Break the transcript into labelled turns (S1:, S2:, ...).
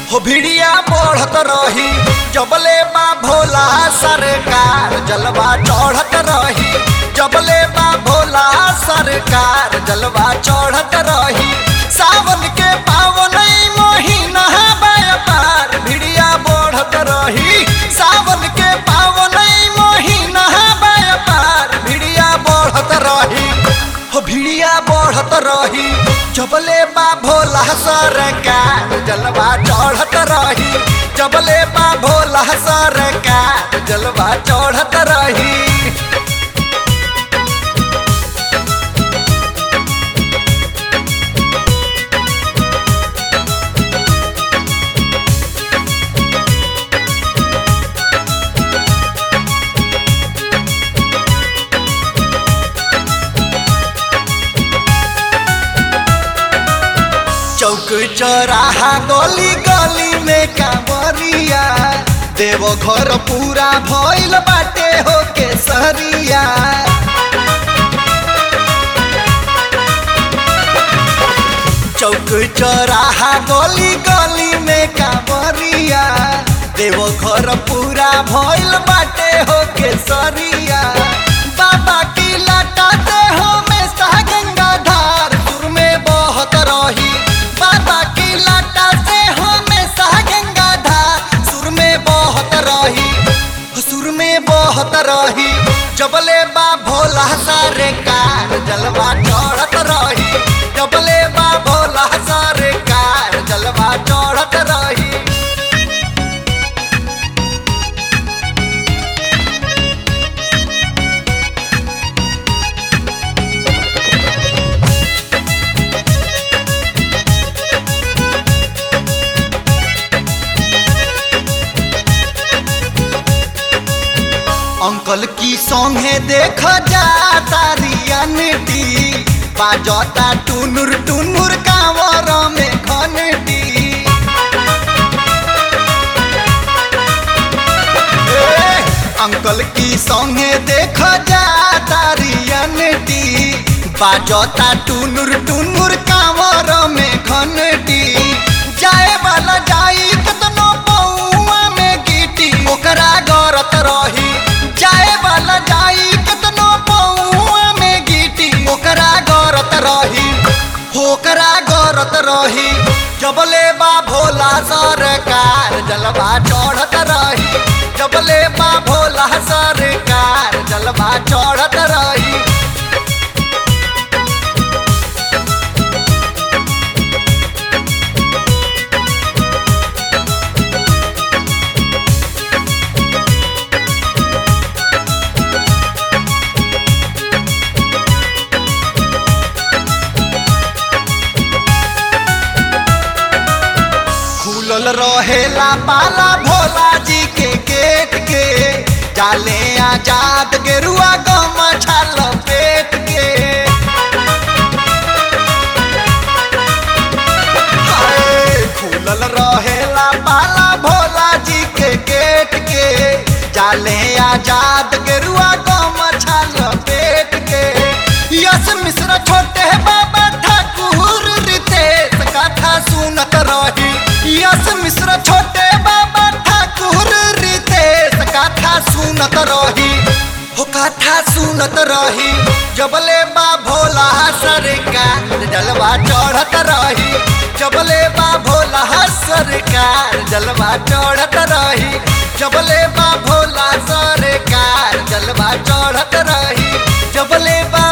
S1: हो भिड़िया बढ़त रही जबले बा भोला सरकार जलवा चढ़त रही जबले बा भोला सरकार जलवा चढ़त रही सावन के पावन महीना व्यापार भिड़िया बढ़त रही सावन के पावन महीना व्यापार भिड़िया बढ़त रही हो भिड़िया बढ़त रही जबले बा भोला सरकार जलवा चढ़त रही जबले बा भोला सरकार जलवा चढ़त रही चौक चौराहा गली गली में कांवरिया देव घर पूरा भइल बाटे हो केसरिया चौक चौराहा गली गली में कांवरिया देव घर पूरा भइल बाटे हो केसरिया बाबा की लटाते हो में सा गंगा धार सुर में बहत रही बाबा की लाटा से हमेशा गंगा धार सुर में बहत रही सुर में बहत रही जबले बा भोला सारे कार जलवा चढ़त रही जबले बा भोला सारे कार जलवा चढ़त रही अंकल की सॉन्गे देख जा तारियनटी बाजता टुनुर टुनुर कांवर में घनटी ए, अंकल की सॉन्गे देख जा तारियनटी बाजता टुनुर टुनुर कांवर में घनटी जाए वाला जाई कतनो पौआ में गिटी ओकरा गरत रही जाए वाला जाई कतनो पौआ में गिटी ओकरा गरत रही ओकरा गरत रही जबले बा भोला सरकार जलवा चढ़त रही जबले बा भोला सरकार जलवा चढ़त रही खुलल रहेला पाला भोला जी के गेट के जाले आजाद गेरुआ गम छाल पेट के हाय, खुलल रहेला पाला भोला जी के गेट के जाले आजाद गेरुआ गम छाल पेट के यस मिश्र छोटे बाबा ठाकुर रितेश कथा सुनत रही यस मिश्र छोटे बाबा ठाकुर रितेश कथा सुनत रही हो कथा सुनत रही जबले बा भोला सरकार जलवा चढ़त रही जबले बा भोला सरकार जलवा चढ़त रही जबले बा भोला सरकार जलवा चढ़त रही जबले बा